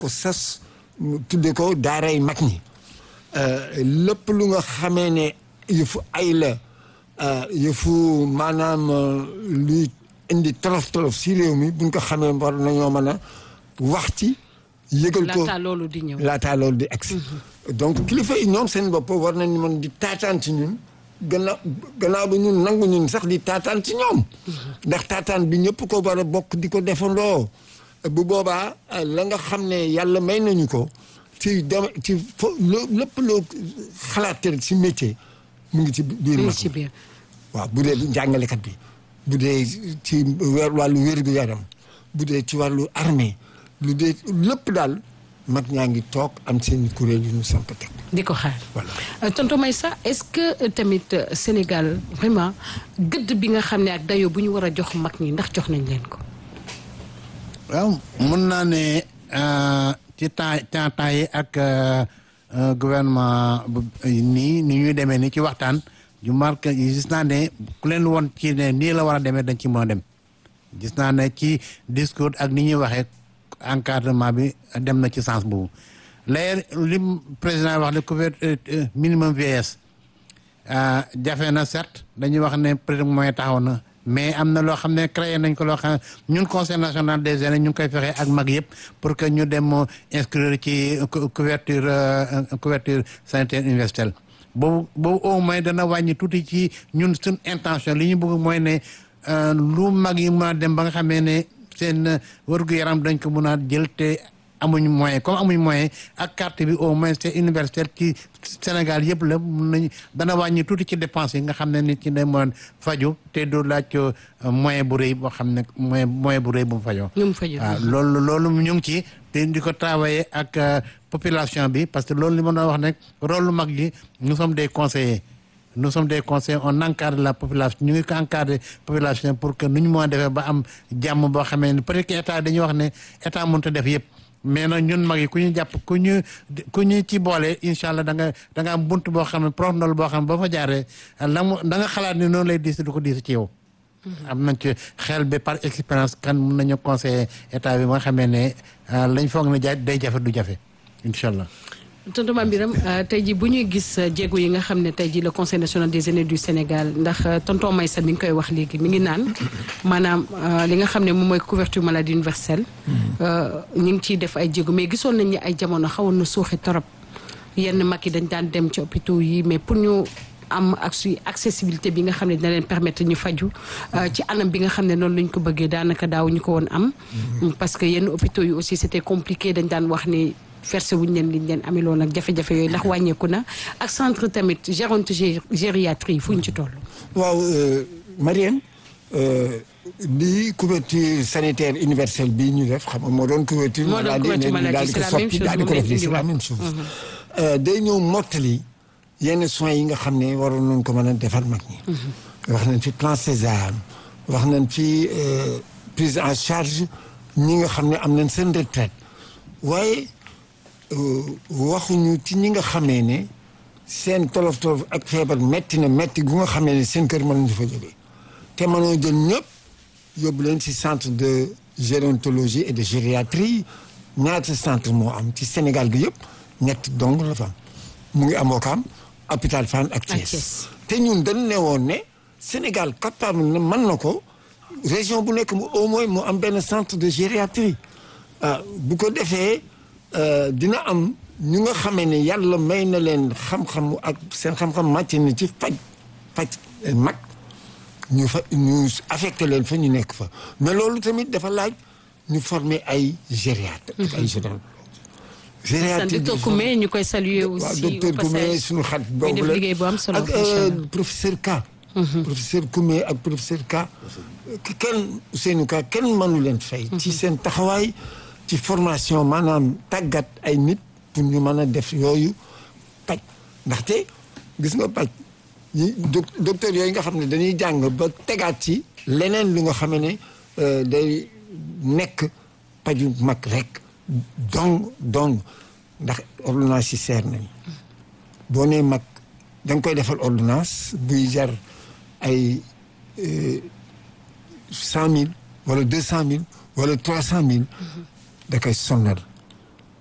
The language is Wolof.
ko sas tudde ko daaray mag ñi lépp lu nga xamee ne yëfu ay la yëfu maanaam luy indi tolof tolof si réew mi buñ ko xamee war nañoo mën a wax ci yëgal ko laataa loolu di ñëw laataa loolu di agsi donc kilifa yi ñoom seen bopp war nañu mën di taataan ci ñun gannaaw gannaaw ba ñun nangu ñun sax di taataan ci ñoom ndax taataan bi ñëpp ko war a bokk di ko defandoo bu boobaa la nga xam ne yàlla may nañu ko ci dem ci fo loo lépp loo xalaat rek si métier mu ngi ci biir mu mag ngi ci biir waaw bu dee njàngalekat bi bu dee ci weer wàllu wér-gu-yaram bu dee ci wàllu armée lu dee lépp daal mag ñaa ngi toog am seen kuréel yu ñu samp teg di ko xaar voilà Euh, tonton Maïssa est-ce que euh, tamit euh, Sénégal vraiment gëdd bi nga xam ne ak dayo bu ñu war a jox mag ñi ndax jox nañ leen ko waaw mun naa ne euh, ci temps temps temps yi ak euh, euh, gouvernement bu nii ni ñuy demee ni ci waxtaan ju marqué gis naa ne ku leen woon ci ne nii la war a demee dañ ci mën a dem gis naa ne ci discours ak ni ñuy waxee encadrement bi dem na ci sens boobu léegi li président wax le couverture minimum vieillesse ah, jafe na certes dañuy wax ne peut-être moyen taxaw na mais am na loo xam ne créé nañ ko loo xam ne ñun conseil national des jeunes ñu ngi koy fexe ak mag yëpp pour que ñu dem inscrire ci cou- couverture euh, couverture sanitaire universelle boobu boobu au moins dana wàññi tuuti ci ñun suñ intention li ñu bëgg mooy ne euh, lu mag yi mën a dem ba nga xamee ne seen wërgu yaram dañ ko mën a jël te amuñ moyen comme amuñ moyen ak carte bi au moins c'est universel ci Sénégal yëpp la mun nañ dana wàññi tuuti ci dépense yi nga xam ne nit ci day mën faju te du laaj euh, moyen bu rëy boo xam ne moyen moyen bu rëy bu mu fajoo ñu mu faju waaw loolu loolu ñu ngi ci te di ko travailler ak euh, population bi parce que loolu li ma doon wax nag rôle lu mag yi nous sommes des conseillers nous sommes des conseillers on encadre la population ñu ngi ko encadrer population pour que nu ñu mën a defee ba am jàmm boo xamee ne peut-être que état dañuy wax ne état mënut a def yëpp mais nag ñun mag yi ku ñu jàpp ku ñu ku ñu ci boole incha allah da nga da nga am bunt boo xam ne prof ndol boo xam ne ba fa jaaree la mu da nga xalaat ni noonu lay diis du ko diis ci yow. am nañ ci xel bi par expérience kan mun nañu conseiller état bi ba nga xamee ne ah, lañ foog ne ja day jafe du jafe incha allah. tonton Mame Birame euh, tey jii bu ñuy gis euh, jéego yi nga xam ne tey jii le conseil national des aînés du Sénégal ndax euh, tonton Maïssa mi ngi koy wax léegi mi ngi naan maanaam euh, li nga xam ne moom mooy couverture maladie universelle. euh, ñu ngi ciy def ay jéego mais gisoon nañ ni ay jamono xawoon na suuxi torop yenn mag yi dañ daan dem ci hôpitaux yi mais pour ñu am ak suy accessibilité bi nga xam ne dina leen permettre ñu faju euh, ci anam bi nga xam ne noonu lañ ko bëggee daanaka daaw ñu ko woon am. parce que yenn hôpitaux yi aussi c'était compliqué dañ daan wax ni. versé wuñ leen liñ leen ameloon ak jafe-jafe yooyu ndax wàññeeku na ak centre tamit gérontologie gériatrie fu ñu ci toll. waaw euh, Marième euh, lii couverture sanitaire universelle bii ñu def xam nga moo doon couverture Moo doon couverture maladie maladie, daal di c'est ko la même soppi chose, daal di ko moom lañ def lii c'est la indiwaat. même chose Euh, day ñëw mottali yenn soins yi nga xam ne waroon nañ ko mën a defal mag ñi wax nañ fi plan Sésame wax nañ fi euh, prise en charge ñi nga xam ne am nañ seen retraite waaye euh, waxuñu ci ñi nga xamee ne seen tolof tolof ak feebar metti na metti gu nga xamee ne seen kër mënuñu fa jógee te mënoo jël ñëpp yóbbu leen ci centre de gérontologie et de gériatrie ñaata centre moo am ci Sénégal gi yëpp ñett dong la fa am mu ngi am Ouakam hôpital Fann ak Thiès. Thiès te ñun dañ ne woon ne Sénégal capable na mën na ko région bu nekk mu au moins mu am benn centre de gériatrie ah bu ko defee euh, dina am ñu nga xamee ne yàlla may na leen xam-xam ak seen xam-xam màcc na ci faj faj mag ñu fa ñu affecté leen fa ñu nekk fa mais loolu tamit dafa laaj ñu former ay gériatre ak ay gérontologue sant gériatrie docteur Koumé ñu koy saluer waaw aussi docteur au Koumé passage. suñu xarit muy boobu def la liggéey bu am solo ak incha allah. euh, professeur Ka professeur Koumé ak professeur Ka ki kenn Ousseynou Ka kenn mënu leen fay ci seen taxawaay ci formation maanaam tàggat ay nit pour ñu mën a def yooyu paj ndaxte gis nga paj yi doc- docteur yooyu nga xam ne dañuy jàng ba tegaat ci leneen lu nga xam ne euh, day nekk paju mag rek dong dong ndax ordonnance yi seer nañ boo nee mag da nga koy defal ordonnance buy jar ay cent mille wala deux cent mille wala trois cent mille da koy sonnal